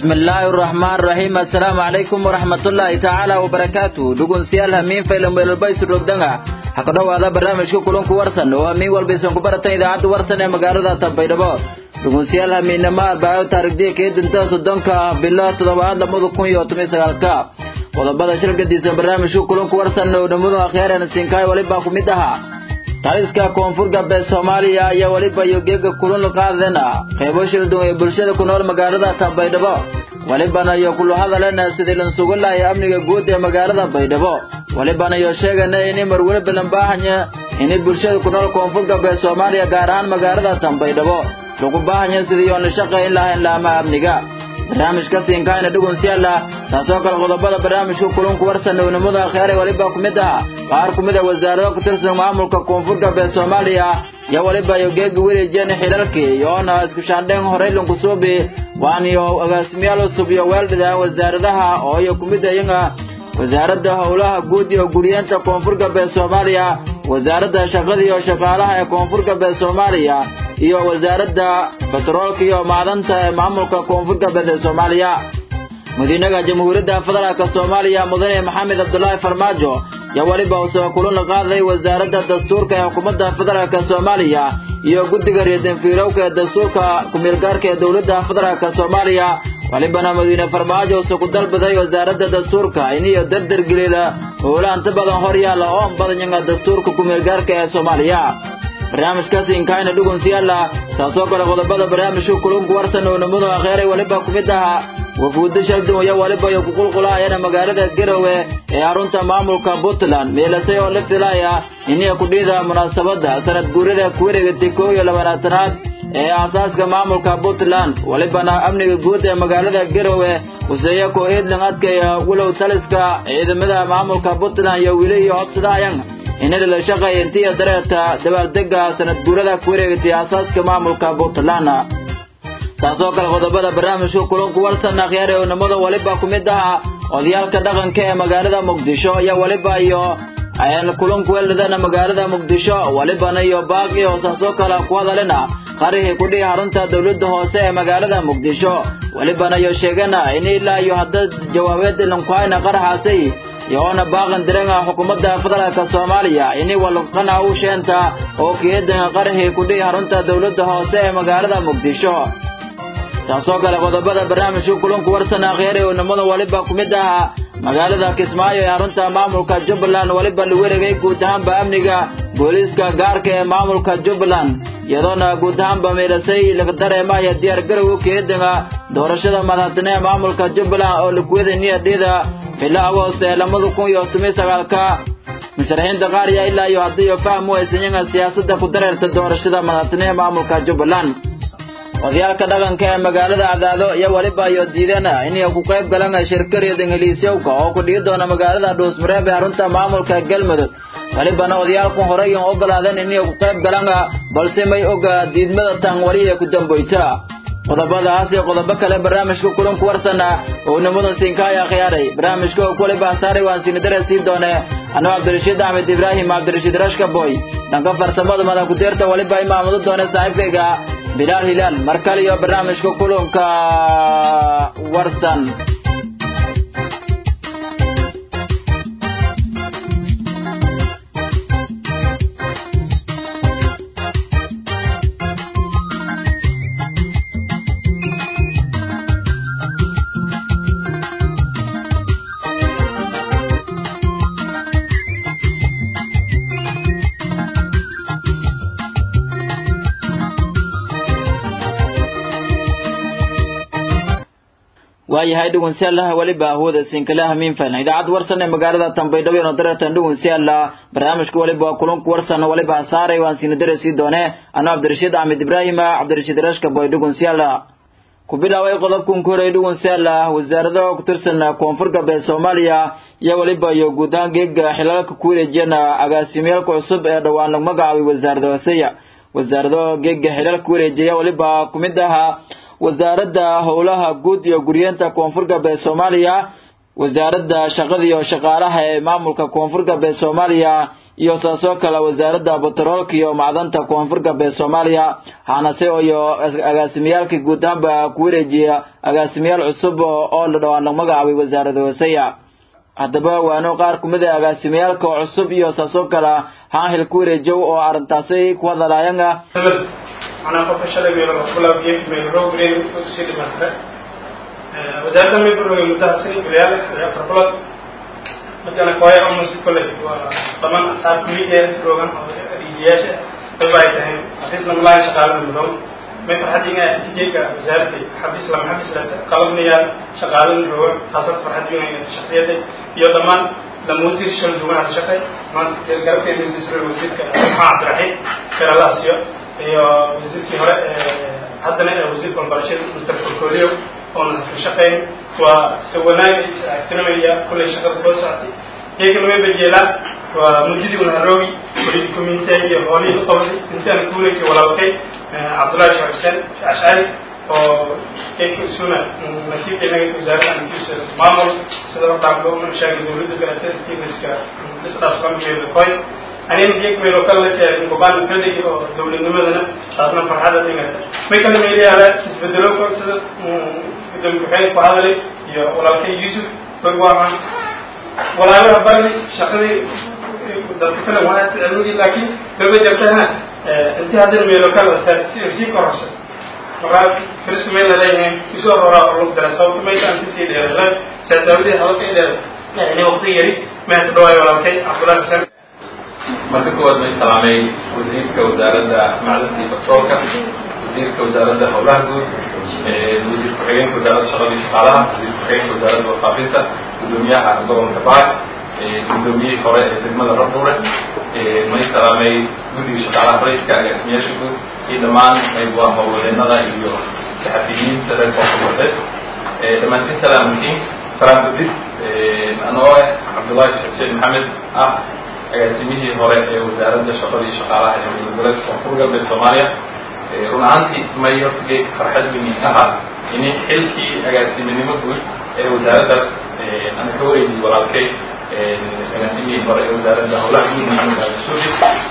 bismillaahi araxmaan raxiim assalaamu calaykum waraxmatullaahi tacaala wabarakaatu dhugunsiyaal hamiin faylameelbaysu rogdanga ha ka dhowaada barnaamijka kulanku warsan oo hamiin walbaysan ku baratan idaacadda warsan ee magaalada tanbaydhabo dhugunsiyaal hamiinnimo arbaayo taarigdiya keedinta soddonka bilo toddobaad labada kun iyo toban sagaalka qodobada shirgadiisa barnaamijka kulanku warsan oo dhammadu akhyaarana siinkaay walibaa ku mid ahaa taliska koonfur galbeed soomaaliya ayaa weliba iyo geega kulun qaadena qaybo shirduun ee bulshada ku nool magaalada tanbaydhabo welibana iyo kulu hadalena sidii lansugu lahay amniga guud ee magaalada baydhabo welibana iyo sheegana ini marweliba lambaahanya ini bulshada ku nool koonfur galbeed soomaaliya gaar ahaan magaalada tanbaydhabo lagu baahanya sidii oon la shaqayn lahayn laama amniga barnaamijka siinkaayna dhugunsiyaala taasoo kale qodobada barnaamijka kulunku warsan ownimada kheyre weliba ku mid aha qaar ku mid a wasaarado ku tirsan maamulka koonfur galbeed soomaaliya iyo weliba iyo geega welijeeni xilalkii iyoona isku shaandheen horey lunkusuubi waaniyo agaasimayaal cusub iyo weeldhida wasaaradaha oo iyo ku mid ayaga wasaaradda howlaha guud iyo guriyeenta koonfur galbeed soomaaliya wasaaradda shaqada iyo shaqaalaha ee koonfur galbeed soomaaliya iyo wasaaradda batroolka iyo macdanta ee maamulka koonfur galbeed ee soomaaliya madiinaha jamhuuriyadda federaalk soomaaliya mudane maxamed cabdulaahi farmaajo iyo weliba usoo kulana qaaday wasaaradda dastuurka ee xukuumadda federaalk soomaaliya iyo guddiga reedanfiirowka ee dastuurka kumeelgaarka ee dowladda federaalk soomaaliya welibana madiine farmaajo use ku dalbaday wasaaradda dastuurka iniyo dardargelida howla inta badan hor yaalla oon badanyanga dastuurka kumeelgaarka ee soomaaliya barnaamijkaasi inkaayna dhugunsiyaala saasoo kale qodobada barnaamijka kulunku warsan oo namadu akheeray weliba ku mid ahaa wafuudda shaldun iyo weliba iyo kuqulqulaayana magaalada garowe ee xarunta maamulka puntland meelasay oo la filaya iniya kudhiida munaasabadda sanad guurida kuwareegatay koo iyo labaatanaad ee aasaaska maamulka puntland welibana amniga guud ee magaalada garowe huseeya koo eedlan adkaya walow taliska ciidamada maamulka puntland iyo wili iyo hobsadaayan inada la shaqeeya intiya dareerta dabaaldega sanad guurada ku wareegatay aasaaska maamulka puntland taasoo kale qodobada barnaamijka kulunku warsan akhyaar ee unamada weliba ku mid aha odayaalka dhaqanka ee magaalada muqdisho iyo weliba iyo kulunku weeldhadana magaalada muqdisho welibana iyo baaqi oo saasoo kale ku hadalina qarihii kudhihi xarunta dowladda hoose ee magaalada muqdisho welibana iyo sheegana in ilaa iyo hadda jawaabeed lankuhayna qaraxaasay iyoona baaqan direnga xukuumadda federaalk soomaaliya ini walqana u sheenta oo keedan qarihii kudhihi xarunta dowladda hoose ee magaalada muqdisho taasoo kale qodobada barnaamijka kulunku warsan akhyaare oo namada weliba ku mid ahaa magaalada kismaayo ee xarunta maamulka jubbaland weliba la wareegay guud ahaanba amniga booliiska gaarka ee maamulka jubbaland iyadoona guud ahaanba meelasay laga dareemaya diyaar garowga keedanga doorashada madaxtine ee maamulka jubbaland oo lakuwada niyadhida bilo agoost ee labada kun iyo toban sagaalka musharaxiinta qaar yaa ilaa iyo haddiiyo faham u haysanyaga siyaasadda ku dareerta doorashada madaxtine ee maamulka jubbaland odayaalka dhaqanka ee magaalada cadaado iyo weliba iyo diidana inay ku qayb galaan shirkareeda ingiliisyowka oo ku dhigi doona magaalada dhuusmareeb ee xarunta maamulka galmudug welibana odayaalku horey aan ogolaadeen inay ku qayb galaan balse may oga diidmada tan wali ee ku dambaysa qodobadaas iyo qodobo kale barnaamijka kulanku warsana oo nimadan siinkaaya khiyaaray barnaamijka oo kule bahsaaray waan siinidare sii doone anuu cabdirashiid axmed ibraahim cabdirashiid rashka boy dhanka farsamada madax ku-deerta weliba imaamado doone saaxiibkayga bilaal hilaal mar kale iyo barnaamijka kulanka warsan waayahay dhugunsiyaalaha weliba ahwooda siinkalaha miinfan idaacadda warsan ee magaalada tanbaydhabo ino dareertan dhugunsiyaala barnaamijka weliba waa kulanku warsan weliba saaray waan siina dare sii doone anuu cabdirashiid axmed ibraahima cabdirashiid rashka boy dhugunsiyaala ku bilaabay qodobkan ku horeey dhugunsiyaala wasaarada ku tirsan koonfur galbeed soomaaliya iyo weliba iyo guud ahaan geega xilalka ku wareejiyana agaasimiyaalka cusub ee dhowaan lagu magacaabay wasaarada hooseya wasaarado geega xilalka ku wareejiya weliba ku mid ahaa wasaaradda howlaha guud iyo guryeenta koonfur galbeed soomaaliya wasaaradda shaqada iyo shaqaalaha ee maamulka koonfur galbeed soomaaliya iyo saasoo kale wasaaradda batroolka iyo macdanta koonfur galbeed soomaaliya hanase iyo agaasimiyaalka guud ahaanba ku wareejiya agaasimayaal cusub oo la dhawaan la magacaabay wasaarada hooseya haddaba waano qaar kumid a agaasimiyaalka cusub iyo saasoo kale haanhil ku wareejow oo arrintaasi ku hadalaayanga macnaha qofka shalay meel bilaabiye meel roogren sii dhimatare wasaaradda mibrooga muddaha sini bilyaal afar bilood markana kooya almost college waa dhamaan asxaab kuliya roogan oo riijiyaasha daba ay tahay xafiisna malaayan shaqaalada mudow may farxadiina tijeyga wasaaradda xafiis lama xafiis lata qalabnaya shaqaalada roogan taasad farxadiina inata shaksiyada iyo dhammaan lama wasiir shal duwan hada shaqay maanta garabkeeda wasiir wasiirka maxaa cabdiraxiim keralaasyo iyo wasiirkii hore haddana wasiirka waxbarashada mr portfolio oona iska shaqeyn waa se wanaag agtinamaya kullay shaqada koo socotay iyagana way bajeelaan waa mujidi unharoogi weli community iyo hoolihii la qabtay intaan kuulaki walaalkay cabdullahi sheekh xuseen ashcari oo eka isuna nasiibka inaga wasaaradda antiisa maamul sida hortaanka una sheegay dawladda galatay steveniska isdhaaf kamkeeda koy anina geek meelo kale la sheegay gobaan fadhig oo dawladnimadana taasna farxada dhigata may kala meelayaala isbedelo ko sida gudoomiye ku-xigeen ku hadalay iyo walaalkay yuusuf bag waahan walaalaha bari shaqadii dadka kale waa cilmigii laakiin gaba jartana inti haddana meelo kale si sii kororsa markaa firiska meel laleeyahay isoo horaa oo lagu dara sababta mayta anti sii dheerala saasaawidii hadalka i dheer yani waqti yari mahanta dhawaayo walaalkay cabdullahi xuseen marka kuwaad may salaamay wasiirka wasaaradda macdanta iyo batroolka wasiirka wasaaradda howlaha guud wasiir ku-xigeenka wasaaradda shaqada iyo shaqaalaha wasiir ku-xigeenka wasaaradda warfaafinta gudoomiyaha gobolka baar gudoomiyihii hore ee degmada rabdhuure may salaamay guddiga shaqaalaha rayidka agaasimayaasha guud iyo dhammaan waa howlwadeenada iyo saxafiyiinta reer koonfurbadeed dhammaantiin salaamutiin salaam gudid anoo ah cabdullahi sheekh xuseen maxamed ah agaasimihii hore ee wasaaradda shaqada iyo shaqaalaha ee goboleedka koonfur galbeed soomaaliya run ahaantii may hortigay farxad weyn ahaa in xilkii agaasiminimo guud ee wasaaraddaas ana ka wareejiyey walaalkay agaasimihii hore ee wasaaradda howlaha guud maxamed aadasuufi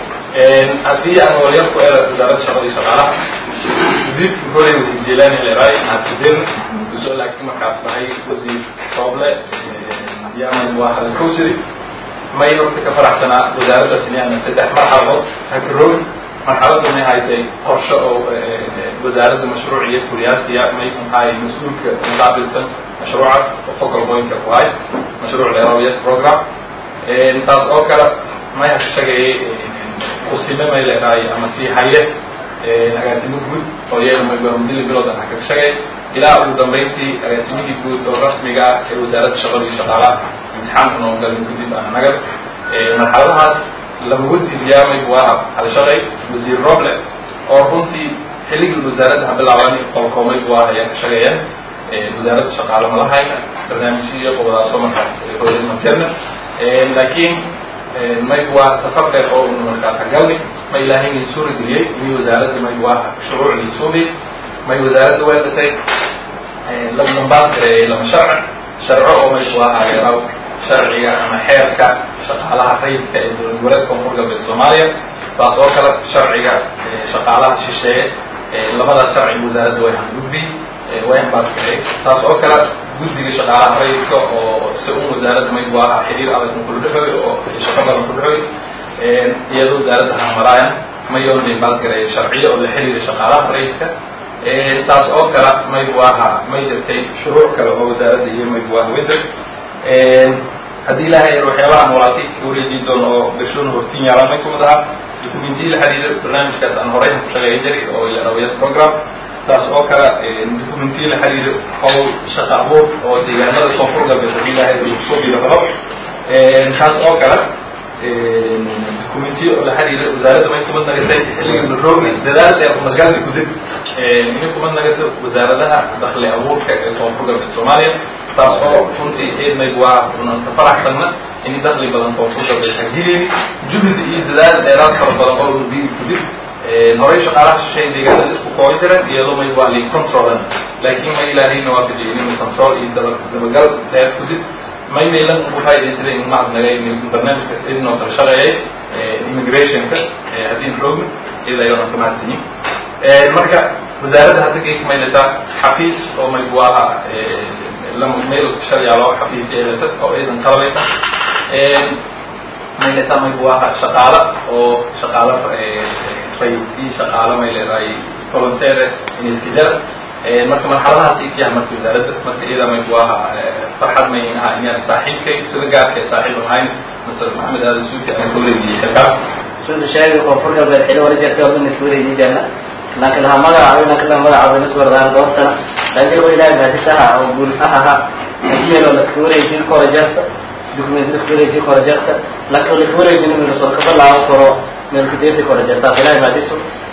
haddii aan walyar ku era wasaaradda shaqada iyo shaqaalaha wasiirka hore wasiir jelani leray naasidir usoo laakiin markaas tahay wasiir sooble yaman waa hadalkowsiri may horta ka faraxsanaa wasaaraddaas inaan saddex marxaladood hakaroogi marxaladda may haytay qorshe oo wasaaradda mashruuc iyo furiyaasiya may maxaay mas-uulka muqaabilsan mashruucaas oo focal pointka ku hay mashruuc leero yes program taas oo kale may hashagayay kusime may leedahay ama sii haye agaasimo guud oo iyada maymudili bilowdan ha kaga shagay ilaa ugu dambayntii agaasimihii guud oo rasmiga ah ee wasaaradda shaqada iyo shaqaalaha imtixaanka noo galin kadib ana nagad marxaladahaas laba wasiir yaamay waa halshaqay wasiir roble oo runtii xilligii wasaaradda ha bilaabani qolkoomay waa ayaan ka shaqeeyeen wasaaradda shaqaale ma lahayna barnaamijyo qobadaasoo markaas hooyad materna laakiin may waa safar dheer oo unu markaas hagalni ma ilaahayna suura geliyey mi wasaaradda may waa shuruucdii suubi may wasaaradda weedatay laba dambaan kareeyay laba sharci sharco oo may waa hageeraw sharciga ama xeerka shaqaalaha rayidka ee dowlad goboleedka koonfur galbeed soomaaliya taas oo kale sharciga shaqaalaha shisheeye labadaas sharciga wasaaradda way hangudbi way hambaadkaray taas oo kale guddiga shaqaalaha rayidka oo si un wasaaradda may waa xiriir adag kula dhexooy oo shaqo badan ku dhexooy iyadoo wasaaradda hamaraayan mayoon baadgaray sharciyo oo la xiriira shaqaalaha rayidka taas oo kale may waaha may jirtay shuruuc kale oo wasaaradda iyo may waaha winter haddii ilaahay waxyaabaha walaalkay ka wareejin doono oo bershona hortiin yaalaan may kumid ahaa dokumentiyi la xiriira barnaamijkaas aan horey ku shaqeeya jiray oo ilaawayas program taas oo kale dokumentiyi la xiriira howl shaqa abuur oo deegaanada koonfur galbeed haddii ilaahay soo biiro rabo taas oo kale documentiyo oo la xiriira wasaaradda may kumad nagatay xilliga naroogi dadaal dheer umadgaalka gudib inay kumad nagato wasaaradaha dakli abuurka ee koonfur galbeed soomaaliya taas oo runtii eednayg waa unan ka faraxsanna in dakli badan koonfur galbeed hagilin juhdi iyo dadaal dheeraad fara badan oo ubi gudib horey shaqaalaha shishay deegaanada isku koobi jiran iyadoo may waa li controlan laakiin ma ilaahayna waa fidiyay inuu control iyo daba dabagal dheer gudib maymayla ugu faa'iidaysaday in maad naga barnaamijka idinoo kala shaqeeyay immigrationka haddii roogna iyada ayadoo ka mahadsanyin marka wasaaradda hadda kay maylata xafiis oo maybuaha meel sharyaalo xafiis yeelata oo iidan qalabaysa maylata maybuaha shaqaala oo shaqaala ray iyo shaqaala may leedahay volunteer in iska jara marka marxaladahaas ikiyaha marka wasaaradda marka iyada maybuaha farxad may aha inaan saaxiibkay sida gaarka saaxiib ahayn masar maxamed aadan suuti aan ka wareejiyey xilkaas suusu sheegay koonfur galbeed xili wala jirtay oo dhan isku wareejin jirna laakiin laha magacaabay laakiin laha magacaabay isku wardaan dhowr sana laakiin waa ilaahay mahadisaha oo guul ahaha intiyeeloo la isku wareejin kora jarta document la isku wareejin kora jarta laakiin la isku wareejin meel soo ka balaawo koro meel kadeesi kora jarta ilaahay mahadiso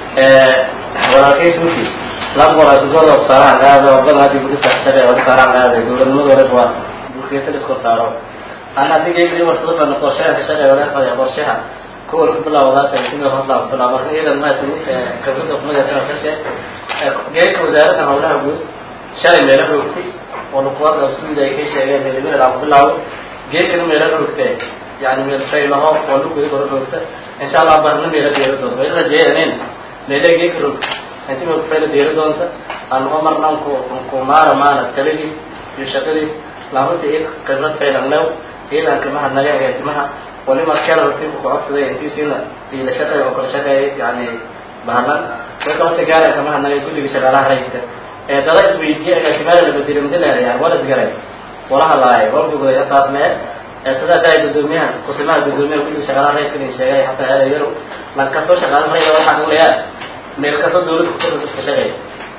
walaalkay suuti laba qoraa sugooda saaraan qaada oo badan hadii budisa shaqay oo saaraan qaada dowladnimada hore waa bulkeeta la isku saaro ana hadii geeyay wartada baan qorshaha shaqay wala qada qorshaha kuwa ku bilaawdaa tansiimada hoos laa bilaabo marka iyadan ma tani khibrada kumada tan kashe geeyka wasaaradda howlaha guud shalay meelo roogtay oo nuqwada usuuda ay ka sheegeen meelo la bilaabo geeyka meelo roogtay yani meel shay laho oo lagu gudo roogta insha Allah barna meelo deero doonto meelo jeeyeen meelo geeyka roogtay intii ma fayda deero doonta aan umar nanku ku maara maana taligi iyo shaqadii laamada ee khibrad faydan lew iyadan kama hadnaga ee timaha ولما كان رفيق وقعدت ذي انتي سينا في لشقة وكل شقة يعني بهرنا وكما سجارة كما هنا يقول لي شغالة هريك ترى اسمي دي انا كمان اللي بدي من دلها يعني ولا سجارة ولا هلا برضو كده اساس ما تدا داي بدوميا قسمة بدوميا كل شغالة هريك اللي شغال حتى هذا يرو لان كسو شغال هريك ولا حد ولا ميل كسو دولة كتير شغال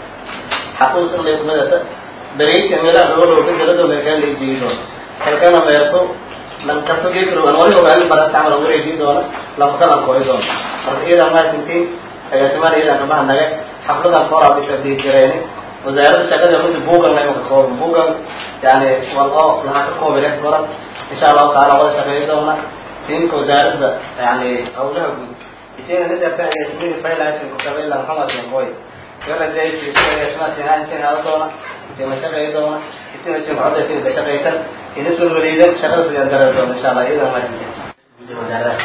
حقوس اللي يكمل بريك ميلا هو لو كان جلده مكان اللي يجيبه هل كان ما يرتو lan kasto geekro aan wali ogaan baran tamal ugu reejin doona lama kala kooy doona marka iyada ma tintiin agaasimaha iyada kama naga xafladan kora bisha diireeni wasaaradda shaqada runtii buugan la ka koob buugan yani walqo laha ka koob leh kora insha Allah taala wada shaqeey doona tinka wasaaradda yani hawlaha guud isina nida ka agaasimaha faylaashin ku kabay lan xamad yan kooy kala day fi shaqada tina inta hada doona tina shaqeey doona tina tina wada tina shaqeeytan بالنسبة للوليدات شغال في الدرجة إن شاء الله إذا ما تجي وزارات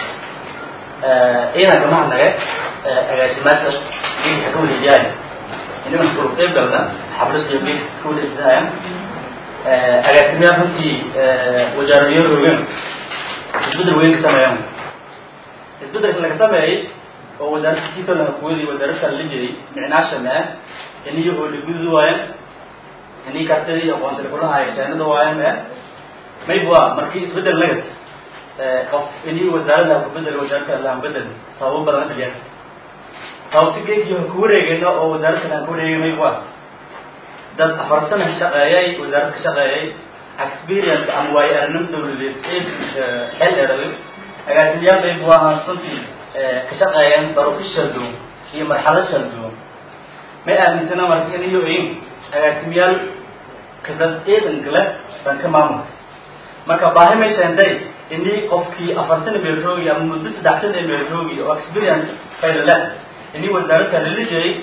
إذا كمان نجى أجازمات دين كل جاي إنه من كل قبلنا حفلة يبيك كل إزاي أجازمات هنتي وزارة يوروين البدر وين كسماهم البدر اللي كسماه هو وزارة كتير لها كويلي وزارة اللي جري معناش ما إنه هو اللي جزء إنه كتير يقوم تقولها هاي كأنه دوائم maybwa markii isbedel nagad qof inii wasaaradda ku bedel wasaaradka allaan bedel sababo badan ka jira sababta geedkii ha ku wareegayno oo wasaaradkan aan ku wareegay maybwa dad afar sana shaqeeyay wasaarad ka shaqeeyay experience ama waayo aragnimo dawladeed xel dheeraday agaasimayaal maybwa aan runtii ka shaqeeyeen daruufo shaldow iyo marxalad shaldow may aaminsana marka iniyo in agaasimayaal kadad eedanka leh baan ka maamulka marka baahi may sheentay inii qofkii afar sana meelroogi ama muddo saddex sana ee meelroogi oo experience fayda leh inii wasaaradka lala jeeyay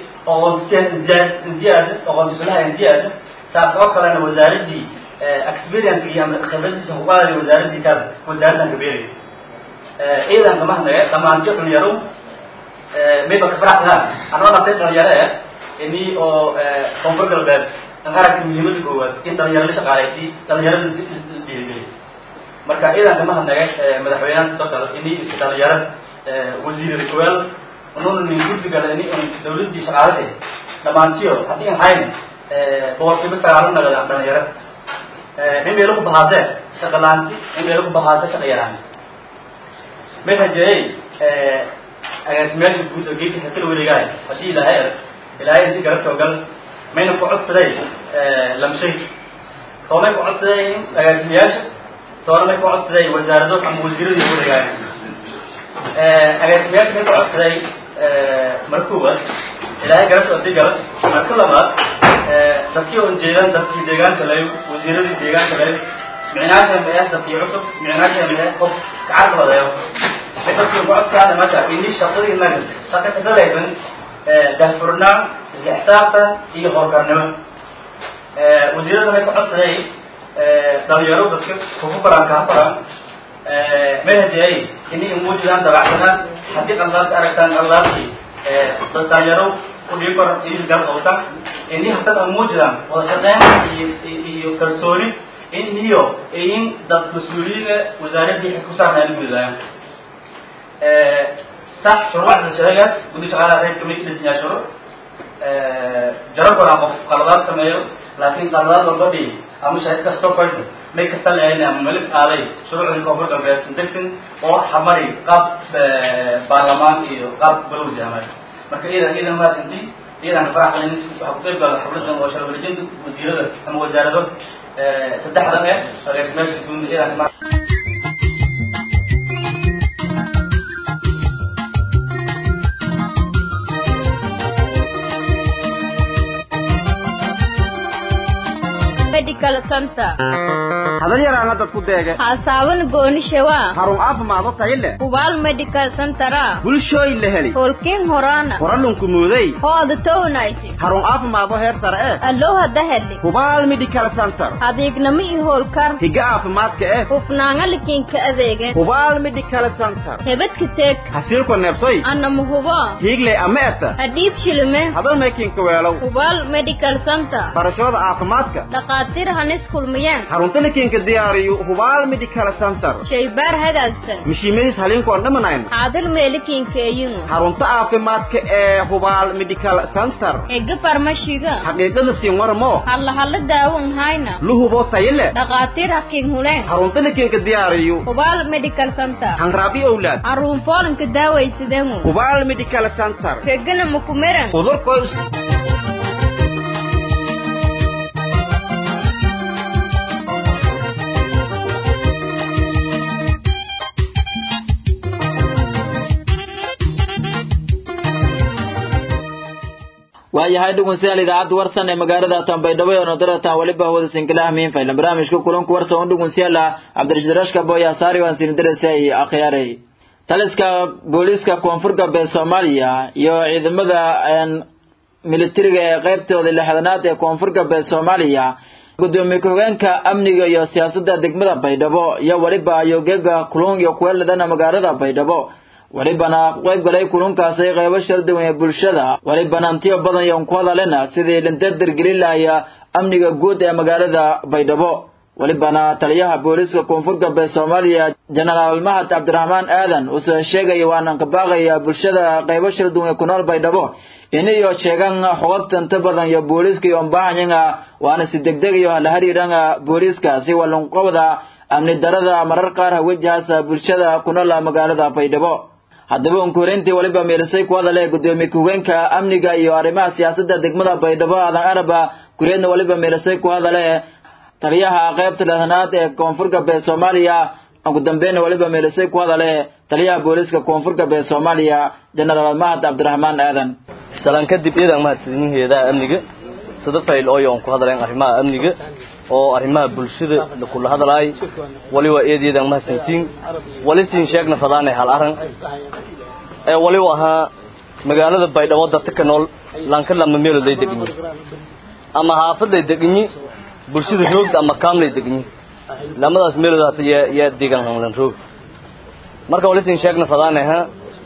oqoontiyaada oqoontisulaha indiyaada taas oo kalena wasaaraddii experience iyo ama khibradiisa huqaadii wasaaraddii kaas wasaaraddan kabeeray ciidan kamahnaga dhamaanti dhalinyaro mayba kafaraxsanaa anoo dhantay dhalinyaro eh inii oo koonfur galbeed an aragta muhiimada koowaad in dhalinyaro la shaqaalaysay dhalinyarada dhiirigeliy marka ciidan kama hadnaga madaxweynaha soo kale ini dhalinyaro wasiir rikuel ununa nin guddigala ini un dawladdii shaqaalashay dhammaantiyo haddii an hayn boqolkiiba sagaalo nagada dhalinyaro in meelo ku bahaasee shaqa laanti in meelo ku bahaase shaqa yaraanti may rajeeyey agaasimayaasha guud oo geedka hakala wareegaay haddii ilaahay erag ilaahay intii garabtoo gal mayna ku codsaday lamshay toonay ku codsaday agaasimayaasha toona may ku codsaday wasaarado ama wasiiradii ku wareegaay agaasimayaasha may ku codsaday markuwa ilaahay garabtoo sii gala marka labaad dadkii on jeedan dadkii deegaanka lay wasiiradii deegaanka lay micnaasha ma dadkii cusub micnaasha ma qof gacan wadayo may dadkii ku codsaana marka ini shaqadii naga shaqa kasalaysan daahfurnaan isla xisaabtan iyo howlkarnimo wasiirada may ku codsaday dhalinyaro dadka kugu baran kaa baran mahajay inay muujidaan dabacsanaan haddii qaldaadka aragtaan qaldaadkii dad dhalinyaro kudhii baran iyo gar qabta inay haddad aan muujidaan wada shaqeyn iyo iyo kalsooni in iyo in dad mas-uuliyiina wasaaraddii ku saarnaa la gudayaan sax shuruucda shaqeegaas gudi shaqaalaha reer kamid dhisnyaa shuruuc jaro koraa qof qaladaad sameeyo laakiin qaladaad walba dhihi ama shahid kastoo koyta may kasta leeyahay ama malif aaday shuruucdii koonfur galbeed degsin oo xamari qaab baarlamaan iyo qaab balowsi amay marka iyadan iyadan maasanti iyadan ka faraxsan waxaa ku qayb gala xubnadan oo sharafwalijinta wasiirada ama wasaarado saddexdan eh agaasimaasha guud iyadan ka medical center hadal yaraana dad ku deege haasaawan goonishewa harun caafimaado tayo leh hubaal medical centera bulshooy la heli holkiin horaana horalunku muuday hooda townayti harun caafimaado heer sare eh allow hadda hedli hubaal medical center adeegnamo iyo howlkar higa caafimaadka eh hufnaanga likiinka adeegen hubaal medical center hebadka teeg hasiilko neebsoy anama hubo hiigley ama eta hadhiib shilime hadal maykiinka weelow hubaal medical center barashooda caafimaadka dhaqaatiir hanis kulmiyeen xarunta likiinka diyaariyo hubaal medical center shaybaar hagaagsan mishiimadiis haliinkoon dhamanayn xaadir meelikiinka eyingu xarunta caafimaadka ee hubaal medical center ega farmashiga xaqiiqada siin waramo halla halla daawan hayna luhubo tayo leh dhaqaatiir hakiin huleen xarunta likiinka diyaariyo hubaal medical center hanraabi owlaad aruun foolanka daawaysadeengu hubaal medical center regana makumeran udurkoy waayahay dhugunsiyaal idaacadda warsan ee magaalada tanbaydhabo ee nodaratan weliba hawada sinkilaha miinfaylan barnaamijka kulanku warsan un dhugunsiyaala cabdirashiid rashka boya saari waan sinidarasay akhyaaray taliska booliiska koonfur galbeed soomaaliya iyo ciidamada militariga ee qaybtooda lixdanaad ee koonfur galbeed soomaaliya gudoomiye ku-xigeenka amniga iyo siyaasadda degmada baydhabo iyo weliba yogeega kulun iyo kuweeladhana magaalada baydhabo welibana qayb galay kulunkaasi qaybo shal duwan ee bulshada welibana antiyo badan iyo ku hadalena sidii lindadir gelilaya amniga guud ee magaalada baydhabo welibana taliyaha booliiska koonfur galbeed soomaaliya jenaraal mahad cabdiraxmaan aadan uuse sheegaya waana ka baaqaya bulshada qaybo shal duwan ee ku nool baydhabo iniyo sheegan xogagta inta badan iyo booliiska iyo mbahanyanga waana si degdeg iyo la hariiranga booliiska si walunqowda amni darada marar qaar hawajahaasa bulshada ku nool magaalada baydhabo haddaba unkureyntii weliba meelisay ku hadale gudoomiye ku-higeenka amniga iyo arrimaha siyaasadda degmada baydhabo aadan araba kureedna weliba meelisay ku hadale taliyaha qaybta lehanaad ee koonfur galbeed soomaaliya ugu dambeynna weliba meelisay ku hadale taliyaha booliiska koonfur galbeed soomaaliya jenaraal mahad cabdiraxmaan aadan salaan kadib iidan mahadsanyihin heedaha amniga sida fayl ooyo aan ku hadlayn arrimaha amniga oo arrimaha bulshada kula hadlaay wali waa eedeedan mahadsantiin wali siin sheegna fadaanay hal arran ee wali ahaa magaalada baydhabo dadka ka nool lanka lama meelood lay deganyi ama haafad lay deganyi bulshada roogda ama kaam lay deganyi lamadaas meelood hata yaa yaa deegan hanlan roog marka wali siin sheegna fadaanay ha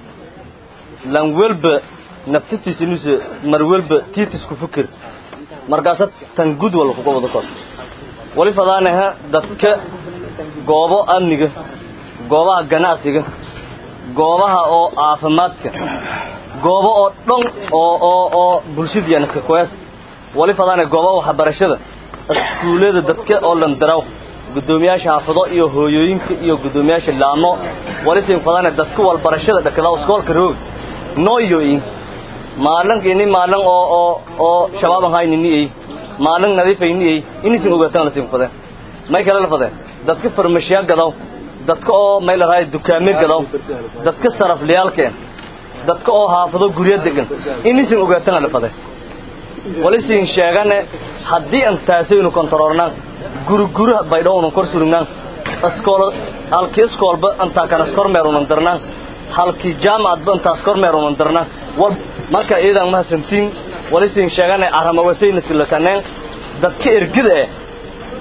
lan welba naftatiisa inuusa mar welba tiitisku fikir markaasa tan gud walla kuga wada kor wali fadaanaha dadka goobo amniga goobaha ganacsiga goobaha oo caafimaadka goobo oo dhan oo oo oo bulshadiiana kakoyaas wali fadaanaya goobaha waxbarashada iskuullada dadka oo landaraw guddoomiyaasha xaafado iyo hooyooyinka iyo guddoomiyaasha laamo wali siin fadaanaya dadka walbarashada dhakada iskoolka roog nooyoyin maalinka ini maalin oo oo oo shabaab aan hayni ay maalin nadiif ay ni ay inisin ogaataan la siin fadeen may kala la fadeen dadka farmashiya gadaw dadka oo may la raay dukaame gadaw dadka sarafliyaalkeen dadka oo haafado guryo degan inisin ogaataan la fadeen wali siin sheegane haddii aan taasaynu kontaroornaan guri guri baydhow unan kor surugnaan iskool halkii iskoolba intaa kanas kormeer unan darnaan halkii jaamacadba intaas kormeer unan darnaan wal marka iidan mahadsantiin wali siin sheegane arama wasayna silakaneen dadka ergida eh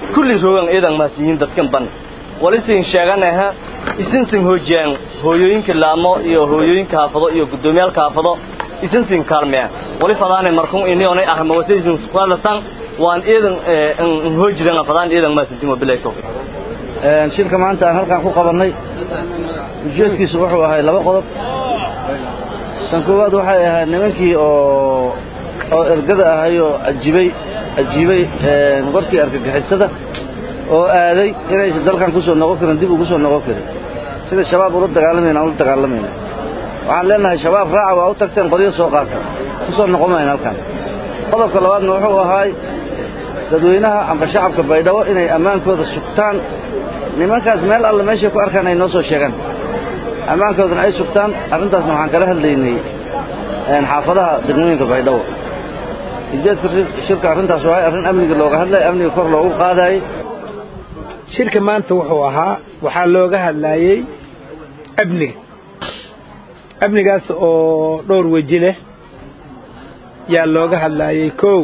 kulli roogan eedan maasiyiin dadkan ban walisin sheeganaha isinsin hoojiyaan hooyooyinka laamo iyo hooyooyinka haafado iyo guddoomiyaalka haafado isinsin kaalmeya wali fadaane markun inionay arrimo wasaysin kualatan waan eedan hoojidan fadaan eedan maasintin wabilahi tawfiiq shirka maanta aan halkaan ku qabannay ujeedkiisu wuxuu ahay laba qodob tan koowaad waxay ahayd nimankii oo oo ergada ahay oo ajibay ajiibay warkii argagixisada oo aaday inaysan dalkan ku soo noqon karin dib ugu soo noqon karin sida shabaab ula dagaalamayna aan ula dagaalamayna waxaan leenahay shabaab raaca waa u tagteen qoryo soo qaata ku soo noqon mayna halkan qodobka labaadna wuxuu ahaay dadweynaha amba shacabka baydhabo inay ammaankooda sugtaan nimankaas meel alle meeshay ku arkaan ay noo soo sheegaan ammaankoodana ay sugtaan arrintaasna waxaan kala hadlaynay xaafadaha degmooyinka baydhabo ujeedka shirka arrintaas waay arrin amniga looga hadlaya amniga kor loogu qaadaayey shirka maanta wuxuu ahaa waxaa looga hadlaayey amniga amnigaas oo dhowr weji leh yaa looga hadlaayey kow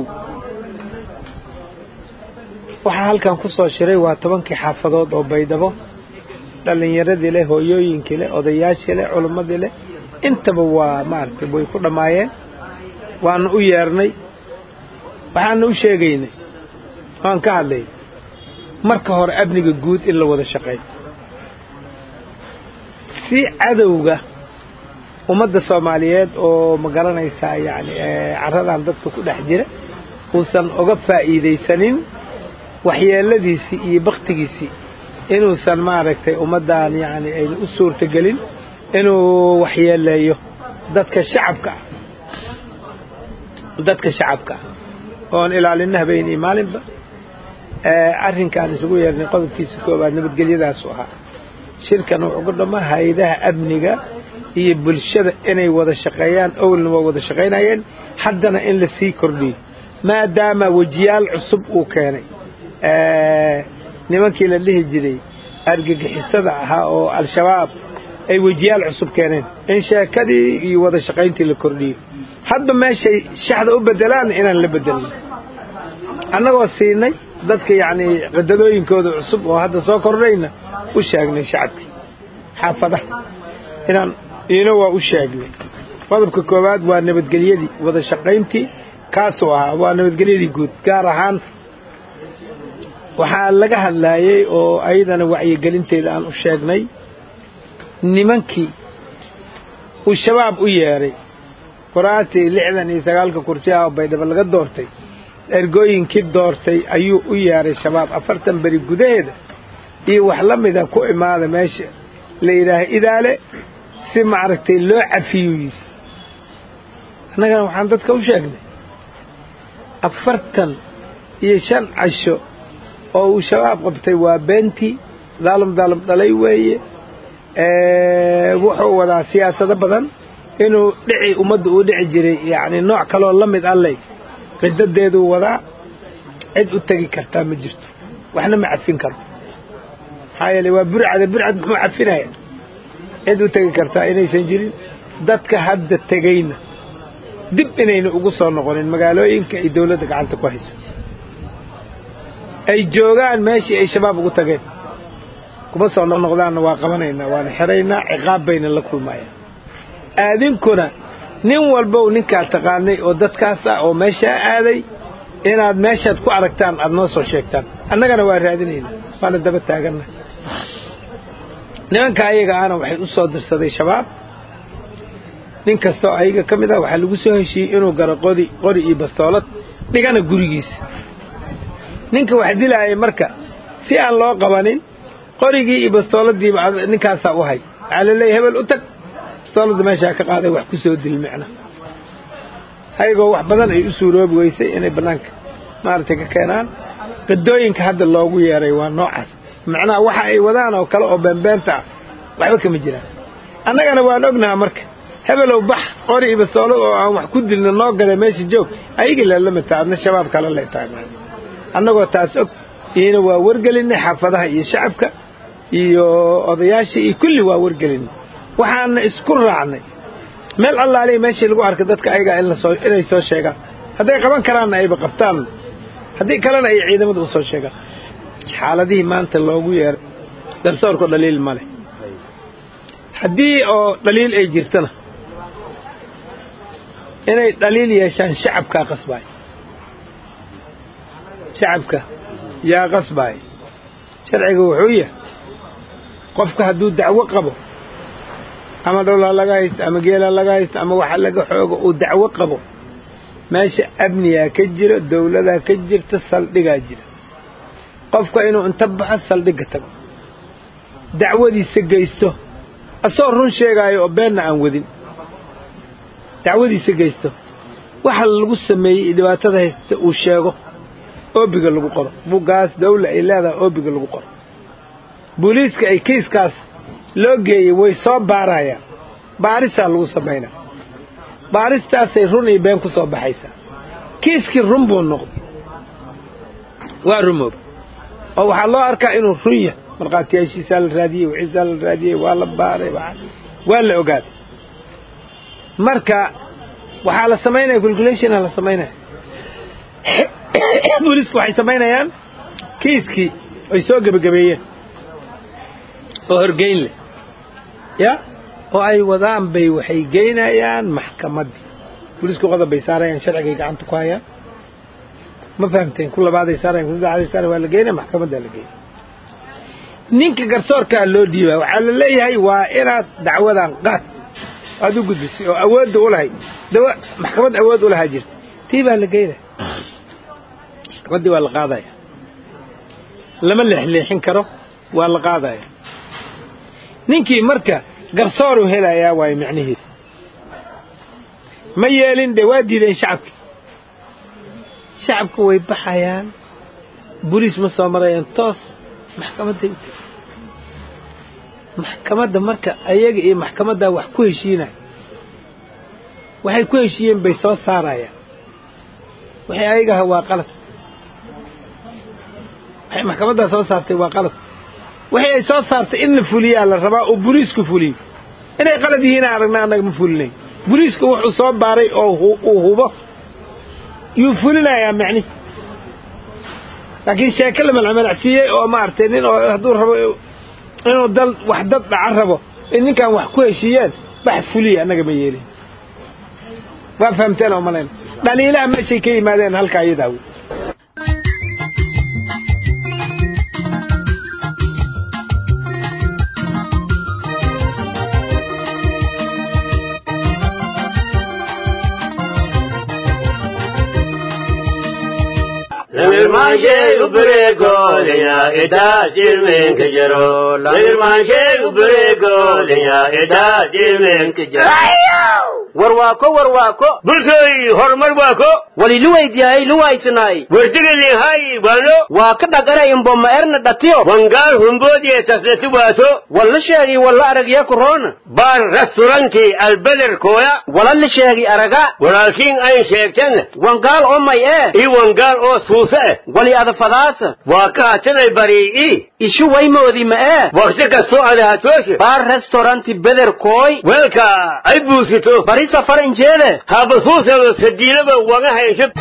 waxaa halkan ku soo shiray waa tobankii xaafadood oo baydhabo dhallinyaradii leh hooyooyinkii leh odayaashii leh culimmadii leh intaba waa maaragtay way ku dhammaayeen waana u yeernay waxaana u sheegaynay waan ka hadlay marka hore amniga guud in la wada shaqeeyo si cadowga ummadda soomaaliyeed oo ma garanaysaa yacni carradan dadka ku dhex jira uusan uga faa'iidaysanin waxyeeladiisii iyo baktigiisii inuusan maaragtay ummaddan yacni ayna u suurtagelin inuu waxyeeleeyo dadka shacabka ah dadka shacabka ah oon ilaalina habeen iyo maalinba arrinkaan isugu yeernay qodobkiisa koowaad nabadgelyadaasu ahaa shirkan wuxuu ku dhammaa hay-adaha amniga iyo bulshada inay wada shaqeeyaan owlna waa wada shaqaynayeen haddana in la sii kordhiyo maadaama wejiyaal cusub uu keenay nimankii la dhihi jiray argagixisada ahaa oo al-shabaab ay wejiyaal cusub keeneen in sheekadii iyo wada shaqayntii la kordhiyo hadba meeshay shaxda u bedelaanna inaan la bedelin annagoo siinay dadka yacnii qadadooyinkooda cusub oo hadda soo kordhayna u sheegnay shacabkii xaafadaha inaan iina waa u sheegnay qodobka koowaad waa nabadgelyadii wada shaqayntii kaasuu ahaa waa nabadgelyadii guud gaar ahaan waxaa laga hadlaayey oo ayadana wacyigelinteeda aan u sheegnay nimankii uu shabaab u yeedhay quraastii lixdan iyo sagaalka kursi ah oo baydhabo laga doortay ergooyinkii doortay ayuu u yeedhay shabaab afartan beri gudaheeda iyo wax la mida ku imaada meesha la yidhaaha idaale si maaragtay loo cafiyuu yidhi annagana waxaan dadka u sheegnay afartan iyo shan casho oo uu shabaab qabtay waa beentii daalum daalum dhalay weeye wuxuu wadaa siyaasado badan inuu dhici ummadda uu dhici jiray yacni nooc kaloo la mid alley qidadeeduu wadaa cid u tegi kartaa ma jirto waxna ma cafin karo maxaa yeele waa burcada burcad muxuu cafinaya cid u tegi kartaa inaysan jirin dadka hadda tegayna dib inayna ugu soo noqonin magaalooyinka ay dawladda gacanta ku hayso ay joogaan meeshii ay shabaab ugu tageen kuma soo noqnoqdaanna waa qabanaynaa waana xiraynaa ciqaab bayna la kulmayaan aadinkuna nin walbow ninkaa taqaanay oo dadkaas ah oo meeshaa aaday inaad meeshaad ku aragtaan aad noo soo sheegtaan annagana waa raadinaynaa waana daba taaganna nimanka ayaga ahna waxay u soo dirsaday shabaab nin kastoo ayaga ka mid ah waxaa lagu soo heshiiyey inuu garo qodi qori iyo bastoolad dhigana gurigiisa ninka wax dilaayay marka si aan loo qabanin qorigii iyo bastooladiiba ninkaasaa u hay waxaa laleeyahy hebel u tag bastooladda meeshaa ka qaaday wax ku soo dil micna ayagoo wax badan ay u suuroobi weysay inay bannaanka maaragtay ka keenaan qadooyinka hadda loogu yeeray waa noocaas macnaha waxa ay wadaan oo kale oo beenbeenta ah waxba kama jiraan annagana waan ognaha marka hebelow bax qori iyo bastoolad oo aan wax ku dilna noo gaday meesha joog ayagii leelamidta adna shabaab kale lay tahay annagoo taas og iyona waa wargelinay xaafadaha iyo shacabka iyo odayaashii iyo kulli waa wargelinay waxaana isku raacnay meel allaaliya meeshii lagu arkay dadka ayagaa inay soo sheegaan hadday qaban karaanna ayba qabtaan haddii kalena ay ciidamada u soo sheegaan xaaladihii maanta loogu yeeray garsoorku dhaliil ma leh haddii oo dhaliil ay jirtana inay dhaliil yeeshaan shacabkaa qasbaay shacabka yaa qasbaay sharciga wuxuu yahay qofka hadduu dacwo qabo ama dhowlaa laga haysto ama geelaa laga haysto ama waxa laga xoogo uu dacwo qabo meesha amnigaa ka jira dawladaa ka jirta saldhigaa jira qofka inuu inta baxo saldhigga tago dacwadiisa geysto asagoo run sheegaayo oo beenna aan wadin dacwadiisa geysto waxa lagu sameeyey dhibaatada haysta uu sheego oobiga lagu qoro bugaas dawla ay leedahay oobiga lagu qoro booliiska ay kiiskaas loo geeyey way soo baarayaan baarisaa lagu samaynaa baaristaasay run iyo been ku soo baxaysaa kiiskii run buu noqday waa rumooba oo waxaa loo arkaa inuu run yahay markhaatiyaashiisaa la raadiyey wixiisaa la raadiyey waa la baaray waa la ogaaday marka waxaa la samaynaya calculationa la samaynaya booliisku waxay samaynayaan kiiskii ay soo gebagabeeyeen oo horgeyn leh ya oo ay wadaan bay waxay geynayaan maxkamaddii booliisku qodob bay saarayaan sharcigay gacanta ku hayaan ma fahamteen ku labaaday saarayan ku saddexaaday saarayan waa la geynaya maxkamaddaa la geynaya ninka garsoorkaa loo dhiibaa waxaa la leeyahay waa inaad dacwadan qaad aad u gudbisay oo awoodda u lahayd dawa maxkamad awood u lahaa jirta tii baa la geynaya maxkamaddii waa la qaadaya lama leexleexin karo waa la qaadaya ninkii marka garsooruu helayaa waayo micnihiisa ma yeelin dee waa diideen shacabki shacabku way baxayaan boliis ma soo marayaan toos maxkamadday u tegi maxkamadda marka ayaga iyo maxkamaddaa wax ku heshiinaya waxay ku heshiiyeen bay soo saarayaan waxay ayagaha waa qalad waxay maxkamaddaa soo saartay waa qalad waxay ay soo saartay in la fuliyaa la rabaa oo boliisku fuliyo inay qalad yihiin aragna annaga ma fulinayn boliisku wuxuu soo baaray oo uu hubo yuu fulinayaa macni laakiin sheeke la malcmalacsiiyey oo maaragtay nin oo hadduu rabo inuu dal wax dad dhaca rabo in ninkan wax ku heshiiyeen wax fuliya annaga ma yeelin waa fahamteen oo malayn dhaliilaha meeshay ka yimaadeen halkaa iyadaa wey Lamirmaanshee ubareegoolenya idaa jirmeenka jiro. Lamirmaanshee ubareegoolenya idaa jirmeenka jiro. warwaako warwaako Bulshooy horumar waako. wali luwaydiyaay luwaysanaay Wardigalin hay bano. waa ka dhaqanay imboma erna dhatiyo Wangaal humboodiye taslati waato. walla sheegi walla aragya korona Baar restauranti albeder kooya. wala la sheegi araga Walaalkiin ayn sheegtan. wangaal oo may ee I wangaal oo suusa eh. wali adafadaasa Waa ka hatiday bari'i. ishu waymoodi ma ee Waqti kastoo ada hatooshe. baar restauranti beder kooy Weelka ay buusito. bari safar injeede habasuusada sadiilaba waga haysho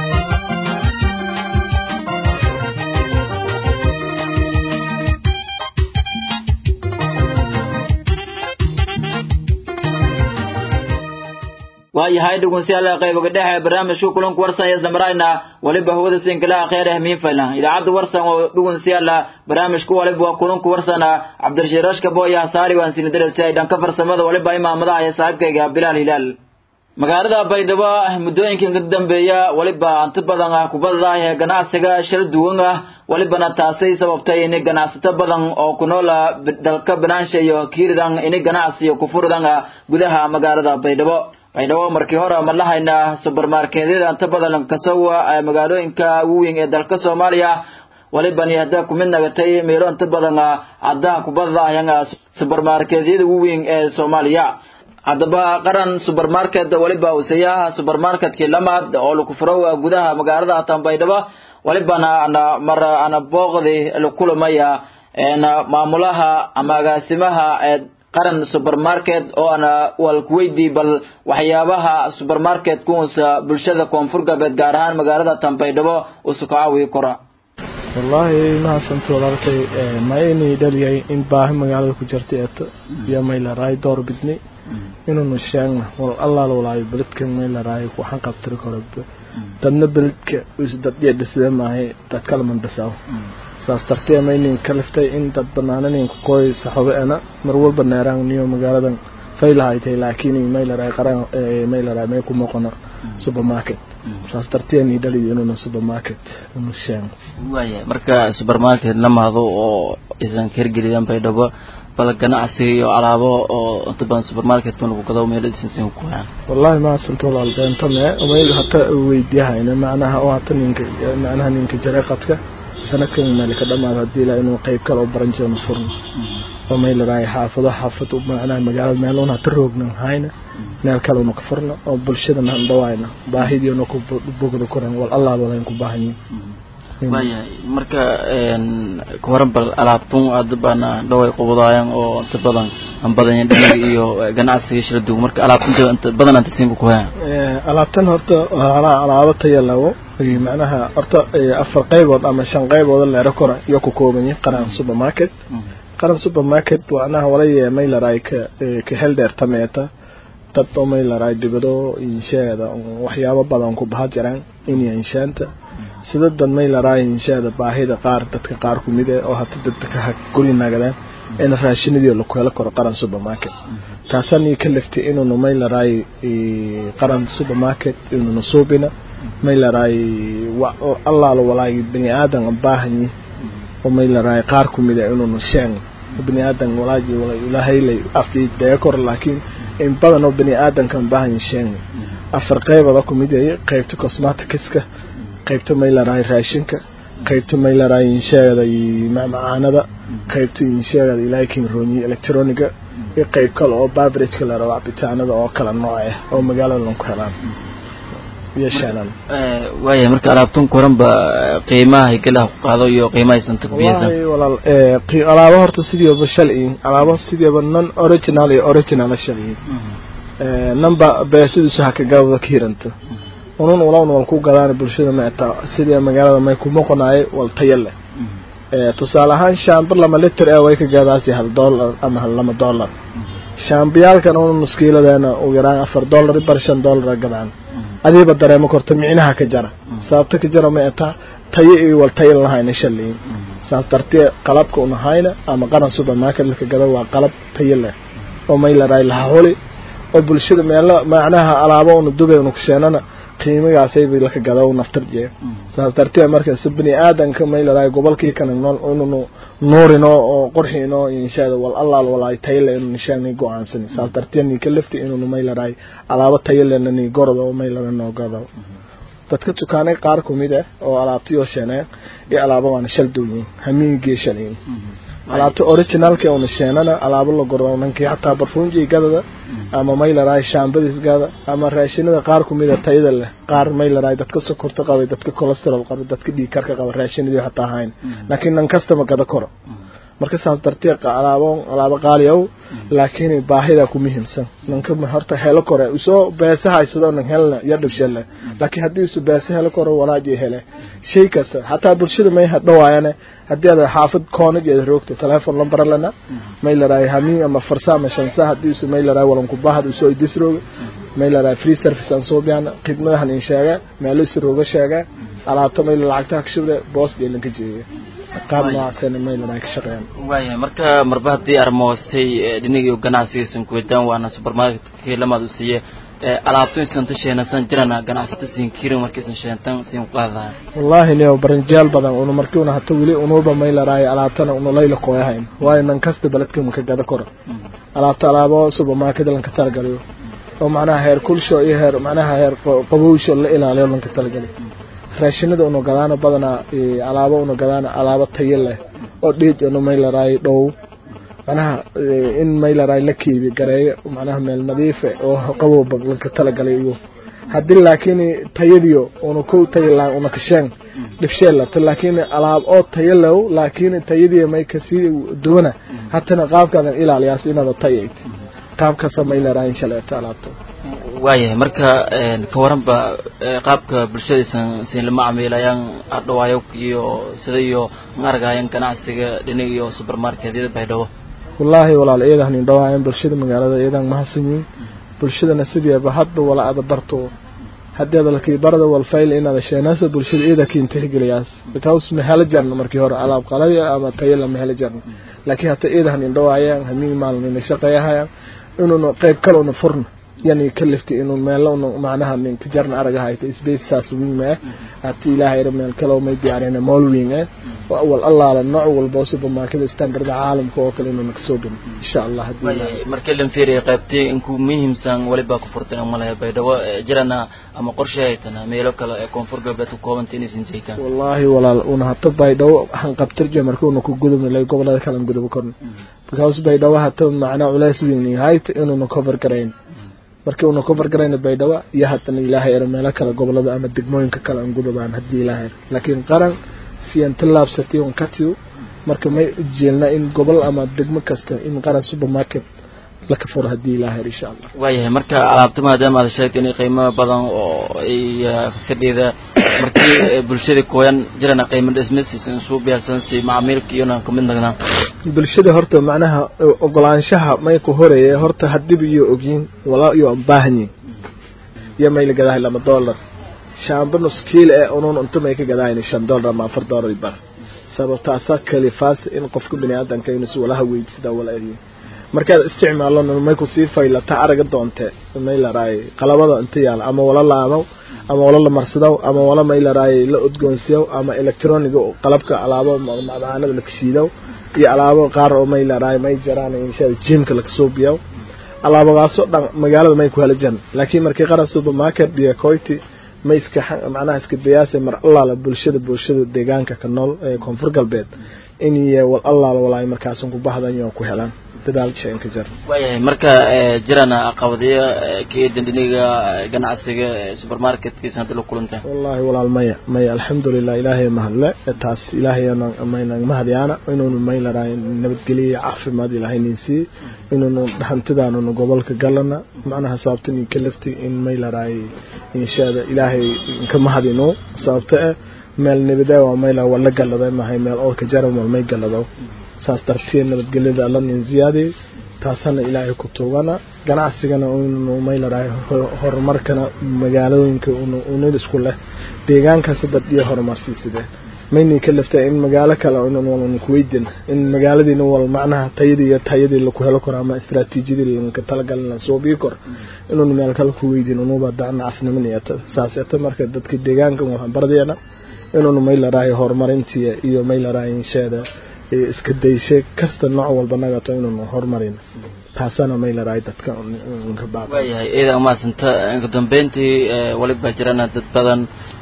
waayahay dhegeystayaal qaybaga dhexe ee barnaamijka kulanka warsan ee samarayna waliba hawada sinkalaha khayr ah miin fayna idaacadda warsan oo dhegeystayaal barnaamijka waliba waa kulanka warsan cabdirashiid rashka booya saari waan sinadarasi ay dhanka farsamada waliba imaamadaha ee saaxiibkayga bilaal hilaal magaalada baydhabo muddooyinkan ka dambeeya waliba inta badan ah kubadda ee ganacsiga shir duwan ah walibana taasay sababtay in ganacsato badan oo ku nool dalka banaansha iyo kiiridan in ganacsiyo ku furdan gudaha magaalada baydhabo baydhabo markii hore ma lahayna subermarketyada inta badan kasowa ee magaalooyinka waaweyn ee dalka soomaaliya walibani hadda ku mid nagatay meelo inta badan hadda kubadda ayanga subermarketyada waaweyn ee soomaaliya haddaba qaran subermarket waliba usayaha subermarketkii lamaad oo lagu furo gudaha magaalada tanbaydhabo walibana ana mar ana booqdi la kulamaya maamulaha ama agaasimaha ee qaran supermarket oo ana walkuweydii bal waxyaabaha supermarket kuunsa bulshada koonfur galbeed gaar ahaan magaalada tanbaydhabo usu ka caawiyi kora wallaahi mahadsanto walaalkay ma inay dhaliyay in baahi magaalada ku jirta eeto iyo maylaraay door bidni inuunu sheegna wal allaal walaayo beledkan maylaraay waxaan qabtiri karo dadna beledka isdadhiya dhisida maahay dad kalaman dhisaa saas dartee maynin ka liftay in dad banaananin kukooy saxobe ana mar walba neeraan niyo magaaladan faylahaytay laakiin maylaraay qaraan maylaraay may ku moqona supermarket saas dartee ni dhali inuuna supermarket inu sheegno waaya marka supermarket lamaado oo isan kergeliyaan baydhabo bal ganacsi iyo alaabo oo inta badan supermarketka lagu gado meelo isinsin ku hayaan wallahi ma santo walaal beento me mayl hata weydiyahayna macnaha oo hata ninka macnaha ninka jareeqadka sanadkan meel ka dhamaado haddii ilaa inuu qayb kale oo baran jiro furno oo mayl raay xaafado xaafad macnaha magaalada meel una hata roogna hayna meel kale una ka furno oo bulshadana aan dhawaayna baahidiina ku bogda koran wal allah walayn ku baahanyiin waayahay marka kawaran bal alaabtun aada baana dhaway qubadaayaan oo inta badan aan badanya dhaniga iyo ganacsiga shila duug marka alaabtunta inta badan anta siinka ku hayaan alaabtan horta hala alaabo taya lawo macnaha horta afar qaybood ama shan qaybood leero kora iyo ku koobanya qaran supermarket qaran supermarket waanaha walaya maylaraay ka ka hel dheer tameeta dad oo maylaraay dibado inshaada waxyaabo badan ku baha jiraan in inshaanta sida dad maylaraay inshaada baahida qaar dadka qaar ku mid ah oo hata dadka ka guri nagadaan in raashinadii lagu helo karo qaran supermarket taasani ka liftay inuu maylaraay qaran supermarket inuu suubina maylaraay allah la walaay bani aadan baahanyi oo maylaraay qaar ku mid ah inuu sheen bani aadan walaaji walaa ilaahay lay afdii deekor laakiin in badan oo bani aadankan baahan sheen afar qaybada ku mid ah qaybta cosmeticska qaybta maylaraay raashinka qaybta maylaraay inshaada macmacaanada qaybta inshaada ilaahay kin rooni electroniga iyo qayb kale oo beverage la rabo cabitaanada oo kala nooc ah oo magaalada lagu helaan iyo shaanan waaya marka alaabtun koran ba qiimaha higalaha ku qaado iyo qiimaha isanta kubiyeysan wallahi walaal ee alaabo horta sidiiba shalciin alaabo sidiiba non original iyo original shalciin ee number beesidiisu haka gadada ka hiranta unun walawn wal ku gadaan bulshada maata sidii magaalada may ku moqonaay wal tayale ee tusaale ahaan shaambar lama liter ee way ka gadaasi hal dollar ama hal lama dollar shaambiyaalkan un nuskiiladeena ugu yaraan afar dollar bar shan dollar gadaan adiiba dareemo korta micnaha ka jara sababta ka jara ma eta tayo iyo wal tayo lahayna shaliin saas dartee qalabka una hayna ama qaran supermarket laka gada waa qalab tayo leh oo may laraay laha holi oo bulshada meelo macnaha alaabo una dubay una kusheenana qiimigaasay bay laka gada u naftar jee saas dartee marka si bini aadanka may laraay gobolkii kana nool inunu nuurino oo qurxino inshaada wal allaal walaay tayle inuu nishaani go-aansani saas dartee ni ka lafti inuu may laraay alaabo tayalena ni gordo oo may lana noo gado dadka dukaanay qaar ku mid ah oo alaabtiyoo sheeneen iyo alaabo waana shal duwyin hamiingii shaliin alaabta originalka una sheenana alaabo la gordo nankii hataa barfuunjii gadada ama maylaraay shaambadiis gada ama raashinada qaar ku mid a tayada leh qaar maylaraay dadka sokorta qabay dadka cholesterol qaba dadka dhiig karka qaba raashinadii hataa hayn laakiin nan kastama gada koro marka saas dartee alaabo alaabo qaali ow laakiin baahida ku muhiimsan nanka horta helo kore usoo beesa haysado nan helna ya dhibshale laakiin haddii isu beesa helo koro walaaji hele shay kasta hataa bulshada may hadhawaayane haddii aad xaafad koonajeeda roogto telephone number lana may laraay hamiin ama farsa ama shansa haddii isu may laraay walanku bahad usoo idis rooga may laraay free service aan soo biyana khidmadahan in sheega meelo isu rooga sheega alaabta may lacagtaha kashubde boos dheelanka jeeya qaab noocaasana may laraay ka shaqeeyaan waaya marka marba haddii armoostay dhinigii ganacsigiisan kuweydaan waana supermarketkii lamaad u siiye alaabto isanta sheenasan jirana ganacsata siin kirin markiisan sheentan siin qaadahay wallahi nio baranjaal badan una markii una hata weli unuba may laraay alaabtana una layla kooyahayn waayo nan kasta beledka maka gada koro alaabta alaabo supermarket lanka talagaliyo oo macnaha heer kulsho iyo heer macnaha heer qabowsho la ilaaliyo lanka talagali raashinada una gadaana badanaa alaabo una gadaana alaabo tayo leh oo dhiij una may laraay dhow macnaha in may laraay la kiibi gareeyo macnaha meel nadiife oo qabowba lanka talagalay iyo haddii laakiin tayadiyo una kow tayo la una kasheen dhibshee lato laakiin alaab oo tayo low laakiin tayadii may kasii duwana hatana qaabkaadan ilaaliyaas inaada tayayd qaabkaasa may laraay shaleeto alaabta waayahay marka ka waranba qaabka bulshadaysan siin lama camiilayaan adhawaayo iyo sida iyo maaragayan ganacsiga dhinig iyo supermarketyada baydhabo wallaahi walaal iyadan indhawaayan bulshada magaalada iyadan mahadsanyiin bulshadana sideeba hadba wala ada barto haddii ada lakii barada walfayl inaada sheenaasa bulshada iyada kiin tixgeliyaas because ma hela jarna markii hore alaab qalaya ama tayala ma hela jarna laakiin hata iyadan indhawaayaan hamiin maalin ina shaqeeyahayaan inuuna qayb kale una furna yani kalifta inuu meelo una macnaha ninka jarna araga hayta space saas wiin eh hati ilaahayra meel kale may diyaarina mool wiin eh wal allaala nooc walba supermarket standard caalamka oo kale inuu kasoo gano insha allah hadii markii la fiiriyo qaybtii inku muhiimsan waliba ku furtay malaha baydhabo jirana ama qorshe haytana meelo kale ee koonfur galbeed ku koobanta inaysan jeekaan wallaahi walaal una hata baydhabo waxaan qabtirje marka una ku gudubnay gobolada kale gudub korna because baydhabo hata macnaa culays weyn hayt inuuna cover garayn markii una cover garayna baydhabo iyo haddana ilaahay ero meelo kale gobolada ama degmooyinka kale aan gudubaan haddii ilaahay ero laakiin qaran siyan tallaabsatay un katiyo marka may ujeelna in gobol ama degmo kasta in qaran supermarket laka furo haddii ilaahay ero insha allah waayahay marka alaabta maadaama aad sheegtay in qiimo badan oo ay fadhida markii bulshada kooyan jirana qiimo dhismis suu biyaarsan si macaamiilka iyona kamid nagnaa bulshada horta macnaha ogolaanshaha may ku horeeye horta hadiba iyo ogyiin walaa iyo baahanyiin iyo may la gadahay lama dollar shaamba nus kiil ee unun unta may ka gadahayn shan dollar ama afar dollar bar sababtaasa kalifaas in qofka bini aadanka inuu si walaha weydsida wala eriyo markaad isticmaalo may kusii faylata araga doonte may laraay qalabada inta yaala ama wala laamaw ama wala la marsadaw ama wala may laraay la udgoonsiyaw ama electroniga qalabka alaabo macdaanada la kashiidaw iyo alaabo qaar oo may laraay may jaraan insha jimka la kasoo biyaw alaabadaasoo dhan magaalada may ku hela jan laakiin markii qaran supermarket iyo coity may iska macnaha iska dayaasa mar allaala bulshada bulshada deegaanka ka nool ee koonfur galbeed in iyo wal allaala walaay markaasan ku bahdan iyo ku helaan dadaal sheen ka jar waayahay marka jirana caqabadiyo kii dandiniga ganacsiga supermarketkiisa hadda la kulantaan wallahi walaal maya maya alxamdulilah ilaahay mahadle taas ilaahay mayna mahadyaana inuunu may laraay nabadgeliya caafimaad ilaahay nin siiye inuunu hantidaanuna gobolka galana macnaha sababta nin ka lafti in may laraay inshaada ilaahay inka mahadino sababta eh meel nabadee waa mayla wala galada mahay meel oo ka jara mal may galado saas darteed nabadgelyada alla nin ziyaadiy taasana ilaahay ku tuugana ganacsigana unu may larahay horumarkana magaalooyinka unid isku leh deegaankaas dad iyo horumarsiiside mayni ka lafta in magaalo kale n kuweydin in magaaladiina wal macnaha tayadii iyo tayadii laku helo karo ama istraatiijiyadii lanka talagalin la soo bii kor inuun meel kale kuweydin unuba dacnacasnimin iyo saas eta marka dadka deegaanka waxaan bardeena inuun may larahay horumarintii iyo may larahay insheeda iska dayshe kasta nooc walba nagato inuun horumarin taasana may larahay dadka waayahay iyada umaasanta inka dambeyntii waliba jirana dad badan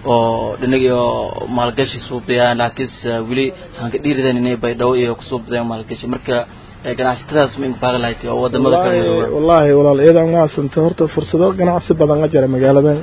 oo dhinig iyo maalgashi suubiyaan laakiinse weli waxaan ka dhiiridan inay baydhabo iyo kusuubadeen maalgashi marka ganacsatadaas ma inku baaqi lahayd oo wadamada kale wallahi walaal iyada umaasanta horta fursado ganacsi badan a jira magaaladan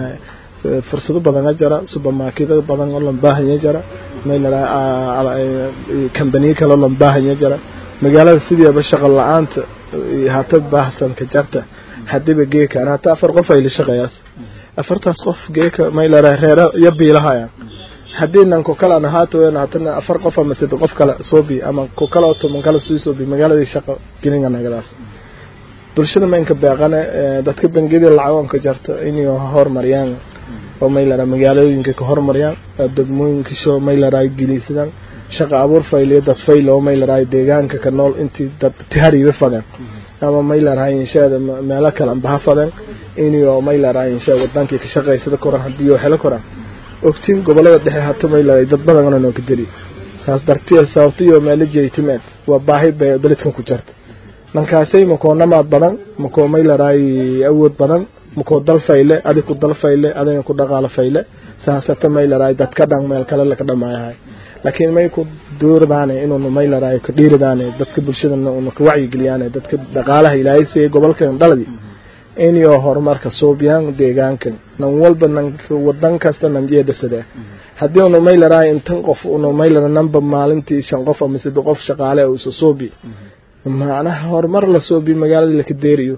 fursado badan a jira supermarketo badan oo lan baahanya jira may larahay kambaniyo kale oo lan baahanya jira magaalada sideeba shaqo la-aanta hata baahsanka jarta hadiba geekan hata afar qof ay la shaqeeyaas afartaas qof geeka may larahay reera iyo biilahaya haddii nan ku kala ahaato hatana afar qof ama sida qof kale soobi ama ku kala toban kale sii soobi magaaladii shaqo gelinga nagadaas bulshada maynka beeqane dadka bangiyada lacagoonka jarta inay horumariyaan oo may larahay magaalooyinka ka horumariyaan degmooyinka sho may larahay gelisadaan shaqa abuur fayliyo dad fayl oo may larahay deegaanka ka nool intii dad tihariiba fadeen ama may larahay inshaada meelo kale anbaha fadeen inio may larahay inshaa wadankii ka shaqaysada koran haddii oo helo koran ogtiin gobolada dhexe hata may larahay dad badan noo ka deli saas dartiya sababtiyo meelo jeytimeed waa baahi beledkan ku jarta dhankaasay makoo namaad badan makoo may larahay awood badan makoo dal fayle adig ku dal fayle adiga ku dhaqaalo fayle saasata may larahay dadka dhan meel kale laka dhamaayahay laakiin may ku duurdaane inuuna may larahay ka dhiiridaane dadka bulshadana una ka wacyigeliyaane dadka dhaqaalaha ilaahay siiyey gobolkan dhaladi inyo horumarka suubiyaan deegaankan nan walba nan wadan kasta nan jeedasade haddii una may larahay intan qof una may lara namba maalintii shan qof ama sida qof shaqaale usa suubi macnaha horumar la suubi magaalada laka deeriyo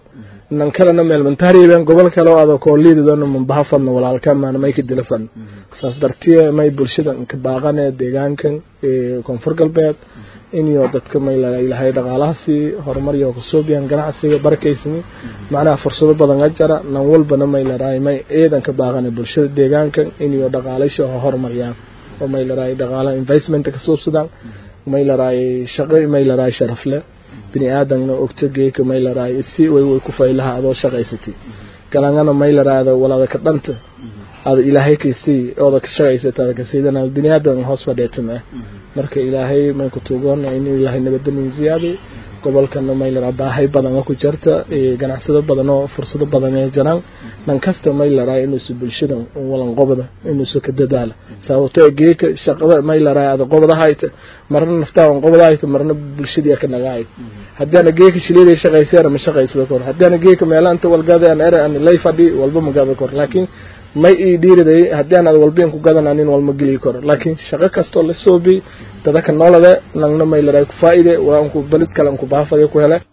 nan kalena meel mantahriben gobol kale oo adoo koo liididona mambaha fadna walaalka maana may ka dila fadna saas dartiye may bulshada ka baaqane deegaankan koonfur galbeed inyo dadka may ilahay dhaqaalaha sii horumar iyo kasoobiyan ganacsiga barkaysni macnaha fursado badan a jara nan walbana may laraay may ciidan ka baaqane bulshada deegaankan inyo dhaqaalasha horumariyaan oo may laraay dhaqaalaha investmenta ka suubsadaan may laraay shaqo may laraay sharaf leh bini aadamna ogta geeka may laraay si way way ku faylaha adoo shaqaysatay galangana may laraada walaada ka dhanta ada ilaahay kaysii ooda ka shaqaysata ada kasiidana bini aadam hoos fadheetan ah marka ilaahay may ku tuugoona in ilaahay nabadamin ziyaadi gobolkana may laraa baahay badan ku jirta ganacsado badan oo fursado badan ee jiraan nan kasta may laraa inuusu bulshada walan qobda inuusu ka dadaala sababto geeka shaqada may laraa ada qobda hayta marna naftaa on qobda hayta marna bulshadii ka nagaay haddaana geeka shiliiday shaqayseena ma shaqaysado kor haddaana geeka meelaanta walgada aan ere aan lay fadhi walba ma gada kor laakiin may ii dhiiriday haddii aan ad walbiin ku gadananin walma geli karo laakiin shaqo kastoo la soobi dadaka noolade nangna may laraa ku faa'ide waa anku balid kale anku baafade ku hele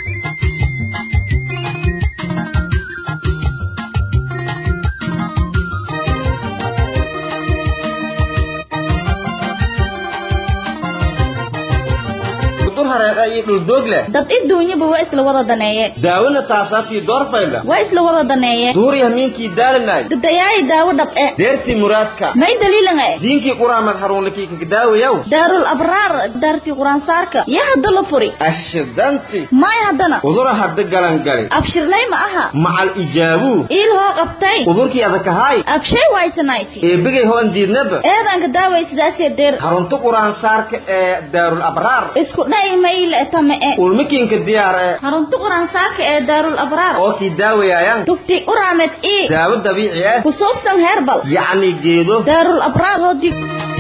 dad iduunyaba waa isla wada daneeye daawona saasaabtii doorfayla waa isla wada daneeye duuriya miinkii daalanay dadayaayi daawo dhab e deertii muraadka may daliilan e diinkii quraamad haruunlakii kakadaawayaw daarul abraar daartii quraansaarka yaa hadda la furi ashidanti may haddana udura hadda galangali abshirlay ma aha macal ijaabuu iil hoo qabtay udurkii adakahaay abshay waysanayti eebigay hoon diidnaba eedanka daaway sidaasee deer harunta quraansaarka ee daarul abraar isku dha'i mayle tame e ulmikiinka diyaar ee harunta quraansaarka ee daarul abraar oo sii daawayaayan tufti uraamed ii daawo dabiici ah ku suubsan heerbal yacni geedo daarul abraar hoodii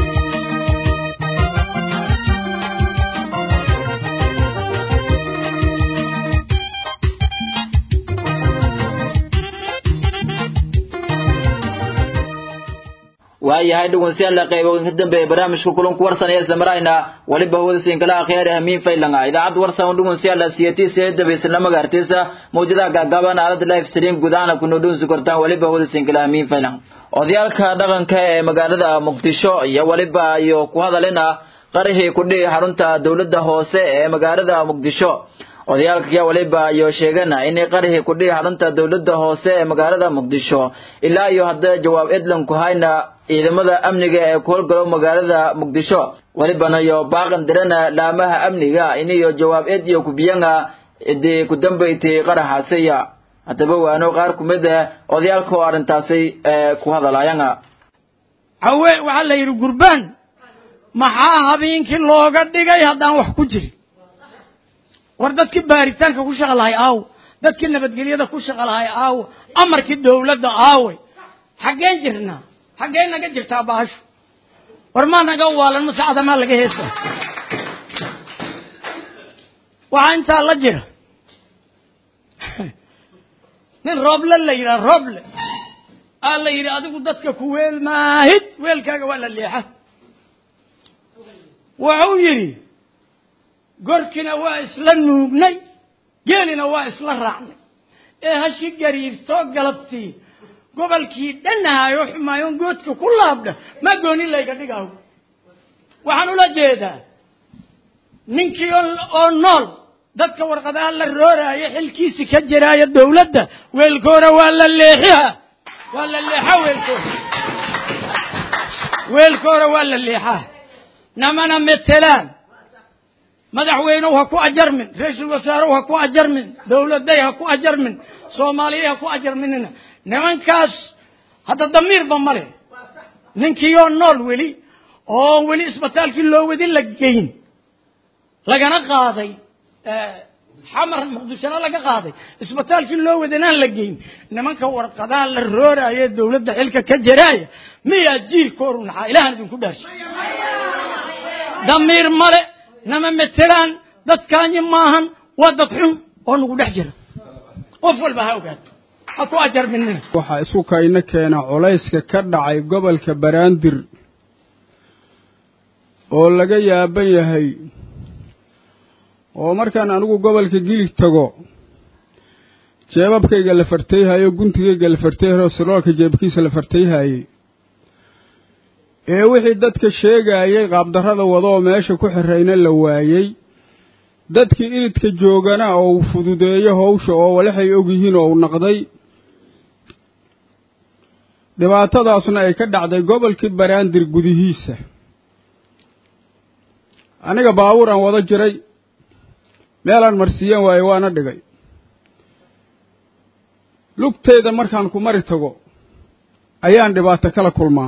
waayahay dhegeystayaal qaybo ka dambeeya barnaamijka kulanku warsanaya isla marayna waliba hawdasiin kala akhyaar hamiin faylanga idaacad warsan dhegeystayaal siyatiisa ee dabeysana magaartiisa mawjadaha gaagaaban aalada live stream gudaana ku noodhoonsi kortaan waliba hawdasiin kala hamiin faylang odayaalka dhaqanka ee magaalada muqdisho iyo waliba iyo ku hadalina qarihii ku dhihi xarunta dowladda hoose ee magaalada muqdisho odayaalka ayaa waliba iyo sheegana inay qarihii ku dhihi xarunta dowladda hoose ee magaalada muqdisho ilaa iyo hadda jawaab edlan ku hayna ciidamada amniga ee ku howlgalo magaalada muqdisho walibana iyo baaqan dirana laamaha amniga iniyo jawaab ed iyo kubiyanga idii ku dambaytay qaraxaasiya haddaba waano qaar ku mid ah odayaalka oo arrintaasi ku hadalaayanga hawe waxaa la yidhi gurbaan maxaa habeenkii looga dhigay haddaan wax ku jirin war dadkii baaritaanka ku shaqa lahay aaw dadkii nabadgelyada ku shaqa lahay aaw amarkii dawladda aawey xaggeen jirnaa xaggee naga jirtaa baashu war maa naga waalan mase cadamaa laga heesa waxaa intaa la jira nin rooble la yidhaha rooble aa la yidhi adigu dadka ku weel maahid weelkaaga waa la leexa wuxuu yidhi gorkina waa isla nuugnay geelina waa isla raacnay ee hashi gariirtoo galabtii gobolkii dhanahaayo xumaayoon goodka ku laabdha ma gooni layga dhigaaw waxaan ula jeedaa ninkii oo nool dadka warqadaha la rooraayo xilkiisi ka jiraayo dawladda weelkoora waa la leexiha waa la leexa weelkoora weelkoora waa la leexaa namana metelaan madaxweynew ha ku ajarmin ra-iisul wasaarew ha ku ajarmin dawladay ha ku ajarmin soomaaliya ha ku ajarminina nimankaas hadda damiirba male ninkiioo nool weli oo weli isbitaalkii loo wadin la geyn lagana qaaday xamar muqdishona laga qaaday isbitaalkii loo wadanaan la geyn nimanka warqadaha la rooraayo dawladda xilka ka jaraaya miyaa jiilkooru naxaa ilahan idinku dhaarshay damiir male nama metelaan dadkaanyi maahan waa dad xun oo nagu dhex jira qof walba ha ogaato ha ku ajarminina waxaa isu kayna keena culayska ka dhacay gobolka baraandir oo laga yaaban yahay oo markaan anigu gobolka gilig tago jeebabkayga la fartayhayo guntigayga la fartayhayo siroolka jeebkiisa la fartayhayey ee wixii dadka sheegaayay qaabdarrada wada oo meesha ku xirrayna la waayey dadkii iridka joogana oo uu fududeeyo hawsha oo walaxay og yihiin oo uu naqday dhibaatadaasna ay ka dhacday gobolkii baraandir gudihiisa aniga baabuur aan wada jiray meelaan marsiiyan waaye waana dhigay lugteeda markaan ku mari tago ayaan dhibaato kala kulmaa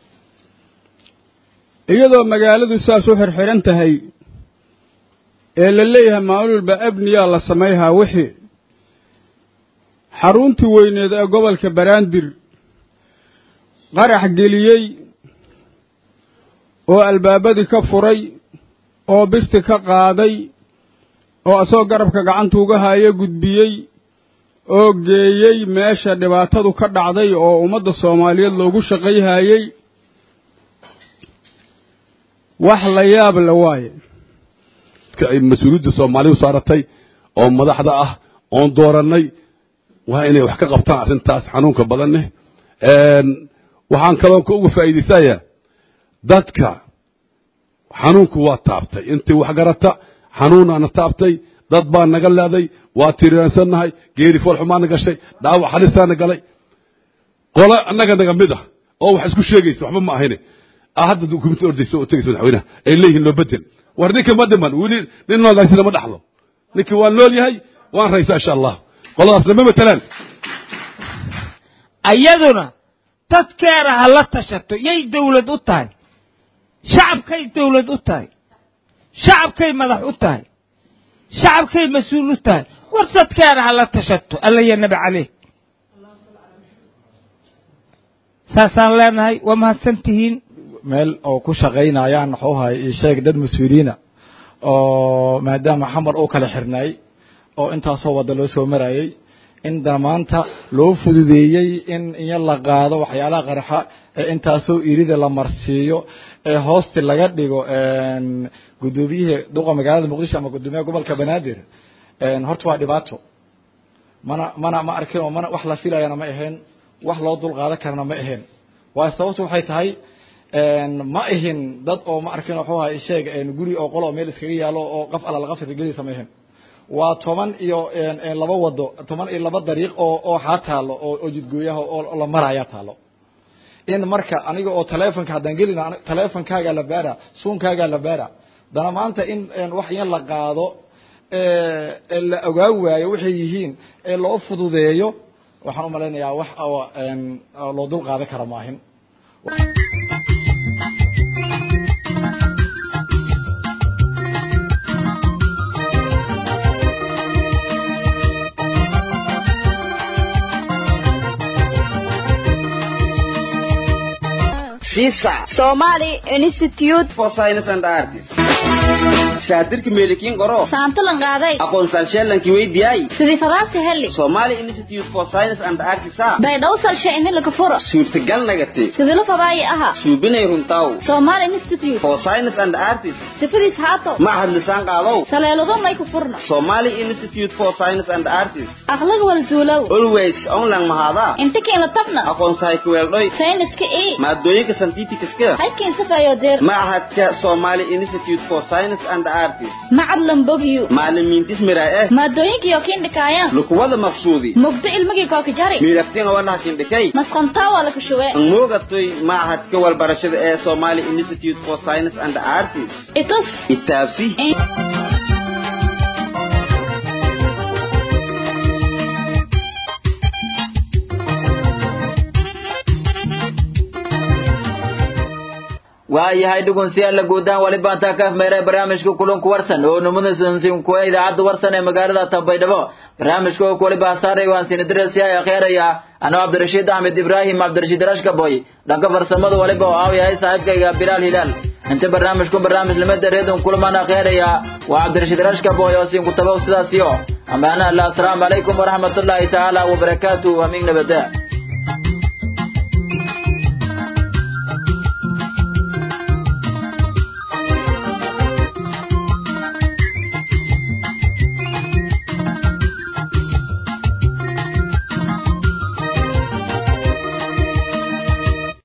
iyadoo magaaladu saas u xirxiran tahay ee la leeyahay maalulba abniyaa la samayhaa wixii xaruntii weyneed ee gobolka baraandir qarax geliyey oo albaabadii ka furay oo birti ka qaaday oo asagoo garabka gacanta uga haayo gudbiyey oo geeyey meesha dhibaatadu ka dhacday oo ummadda soomaaliyeed loogu shaqayhayey wax la yaab la waaye ay mas-uuliyadda soomaaliya u saaratay oo madaxda ah oon doorannay waa inay wax ka qabtaan arrintaas xanuunka badanne waxaan kaloon ka uga faa'iidaysayaa dadka xanuunku waa taabtay intii wax garata xanuunaana taabtay dad baa naga leeday waa tiriyaansannahay geeri foolxumaana gashay dhaawac halisaana galay qole annaga naga mid ah oo wax isku sheegaysa waxba ma ahayne hadda dukumenti ordaysa oo tegaysa madaxweynaha ay leeyihiin loo bedel war ninka ma dhiman weli nin noolaysina ma dhaxlo ninkii waan nool yahay waan raysaa insha allah qoladaasna ma matelaan ayaduna dadkeena ha la tashato yay dawlad u tahay shacabkay dawlad u tahay shacabkay madax u tahay shacabkay mas-uul u tahay war dadkeena ha la tashato alla ya nabi caleyh saasaan leenahay waa mahadsan tihiin meel oo ku shaqaynayaan wuxuu ahay ii sheeg dad mas-uuliyiina oo maadaama xamar uu kala xirnaay oo intaasoo wadda loo soo marayey in damaanta loo fududeeyey in iyo la qaado waxyaalaha qarxa ee intaasoo irida la marsiiyo ee hoosti laga dhigo guddoomiyihii duqa magaalada muqdisho ama guddoomiyaha gobolka banaadir horta waa dhibaato mana mana ma arkin oo mana wax la filayana ma ahayn wax loo dul qaadan karana ma ahayn waayo sababtu waxay tahay ma ahin dad oo ma arkin wuxuu ahay sheeg guri oo qolo meel iskaga yaalo oo qaf alla laga firgelinaysa ma ahin waa toban iyo laba wado toban iyo laba dariiq oo oo xaa taalo oo oo jidgooyaha oo la maraya taalo in marka aniga oo taleefonka haddaan gelina taleefonkaagaa la baara suunkaagaa la baara dana maanta in wax yan la qaado la ogaa waayo waxay yihiin ee loo fududeeyo waxaan u malaynayaa wax oo loo dul qaadan kara maahin Somali Institute for Science and Arts. shaatirka meelikiin qoro saantalan qaaday aqoonsal sheelankii weydiyay sidii fadaasi heli Somali Institute for Science and Arts baydhaw salshe ini laga furo suurtagal nagati sidii la fadaayi aha suubinay runtaw Somali Institute for Science and Arts sifadiis haato macahad lisaan qaalow saleelado may ku furna Somali Institute for Science and Arts aqlag wal zuulow always online mahada inta keen la tabna aqoonsahay ku weeldhoy sayniska ee maadooyinka scientificska halkeen safayo deer macahadka Somali Institute for Science and Arts macad lambogyo macallimiintis miraa eh maadooyinkii oo kiin dhikaayaan lukuwada maqsuudi mugdo ilmigii kooka jari miiraftiin walaha kindhikay masqantaa waa la kashuwee moogatay macahadka walbarashada ee Somali Institute for Science and Arts itus itaabsi waayahay dhugunsiyaalla guudaan wali baan taa ka afmeeray barnaamijka kulanku warsan oo numudasansin kuwa idaacadda warsan ee magaalada tabaydhabo barnaamijka oo wali baasaaray waan sinidirasiya akheeraya anoo cabdirashiid axmed ibraahim cabdirashiid rashkaboy dhanka farsamada waliba oo aaw yahay saaxiibkayga bilaal hilaal inta barnaamijku barnaamij lamada reedon kulamaan akheeraya waa cabdirashiid rashkaboy oo siin ku tabow sidaasiyo amaana allah asalaamu calaykum waraxmatullaahi tacaala wabarakaatu amiin nabada